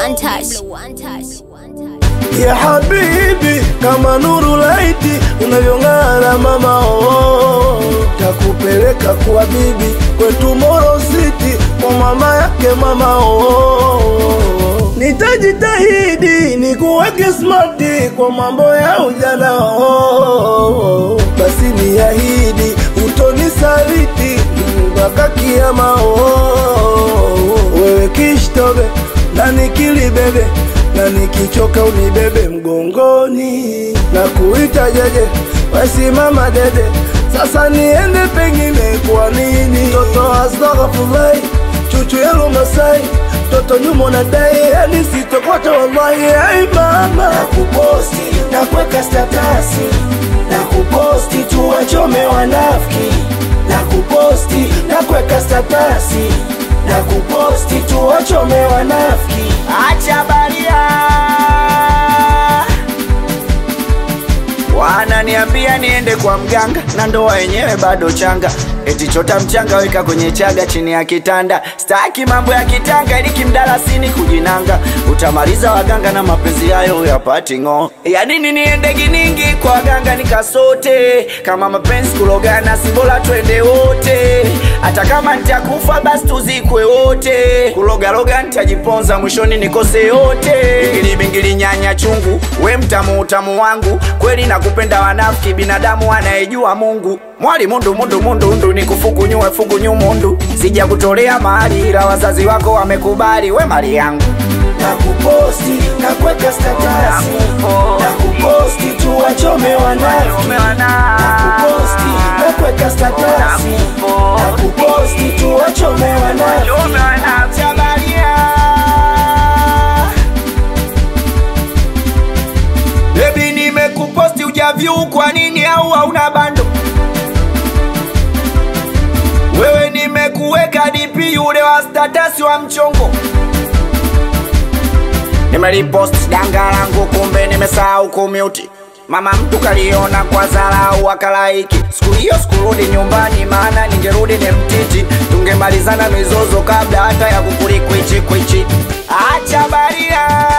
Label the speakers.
Speaker 1: one touch.
Speaker 2: ya habibi, kama nuru laiti unavyong'ara mama oh, takupeleka kwa bibi kwetu Moro City kwa mama yake mama oh, nitajitahidi nikuweke smarti kwa mambo ya ujana oh, basi niahidi utonisaliti mpaka kiama oh, wewe kishtobe na nikilibebe na nikichoka unibebe mgongoni na kuita jeje wasimama dede sasa niende pengine kwa nini toto astaghfirullah chuchu yalo masai toto nyuma na dai yani sitokwata wallahi ai mama
Speaker 3: na kuposti na kuweka statasi na kuposti tuwachome wanafiki na kuposti na kuweka statasi na kuposti tuwachome wanafiki acha baria wananiambia niende kwa mganga na ndoa yenyewe bado changa eti chota mchanga weka kwenye chaga chini ya kitanda staki mambo ya kitanga ili kimdalasini kujinanga utamaliza waganga na mapenzi yayo yapati ng'o ya nini niende giningi kwa waganga nikasote kama mapenzi kulogana si bora twende wote hata kama nitakufa basi tuzikwe wote kulogaloga nitajiponza mwishoni nikose yote bingili bingili nyanya chungu we mtamu utamu wangu kweli nakupenda wanafiki binadamu anayejua mungu mwali mundu mundu mundu ndu nikufukunyue fukunyu mundu sija kutolea mahali ila wazazi wako wamekubali we mali yangu na kuposti na kuweka statasi na kuposti tuwachome wanafiki na kuposti na kuweka statasi na kuposti tuwachome wanafiki Baby nimekuposti ujavyu kwa nini au hauna bando wewe nimekuweka DP yule wa status wa mchongo nimelipost danga langu kumbe nimesahau kumute mama mtu kaliona kwa dharau akalaiki siku hiyo sikurudi nyumbani maana ningerudi ni mtiti tungemalizana mizozo kabla hata ya kukulikwichi kwichi acha baria